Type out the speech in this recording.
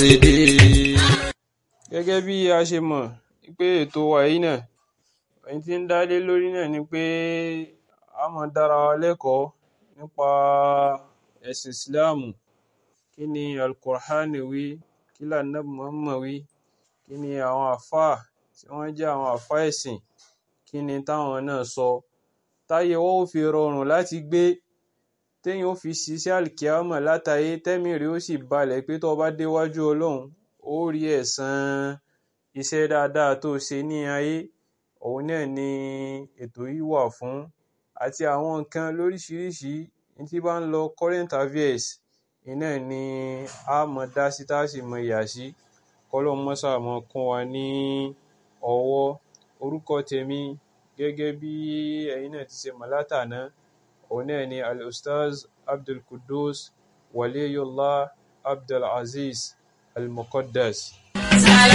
Gẹ́gẹ́ bí a ṣe mọ̀ pé ètò wa yìí náà, ohun tí ń dá lé lórí náà ni pé a máa dára wa lẹ́kọ̀ọ́ nípa ẹ̀sìn Ìsìláàmù. Kí ni Al-Qur'an wí? Kí ni Ànábì Muhammad wí? Kí ni àwọn àlfáà tí wọ́n jẹ́ àwọn àlfáà ẹ̀sìn, kí ni táwọn náà sọ? Táyé wa ó fi rọrùn láti gbé, téèyàn ó fi ṣiṣẹ́ àlìkìyámọ̀ látayé, tẹ́mìí rẹ̀ ó sì balẹ̀ pé tó bá déwájú Ọlọ́run, ó rí ẹ̀san iṣẹ́ dáadáa tó ṣe ní ayé. Òun náà ni ètò yìí wà fún. Àti àwọn nǹkan lóríṣiríṣi tí bá ń lọ current affairs, iná ni a mọ̀ dá sí tá sì mọ̀ yà sí. Kọ́lọ́hun máa ṣáà máa kún wa ní ọwọ́. Orúkọ tèmi gẹ́gẹ́ bí ẹ̀yin náà ti ṣe mọ̀ látàná, òun náà ni Al-Ustaz Abdulqudus Waliyullah Abdulazeez Al-Muqaddas.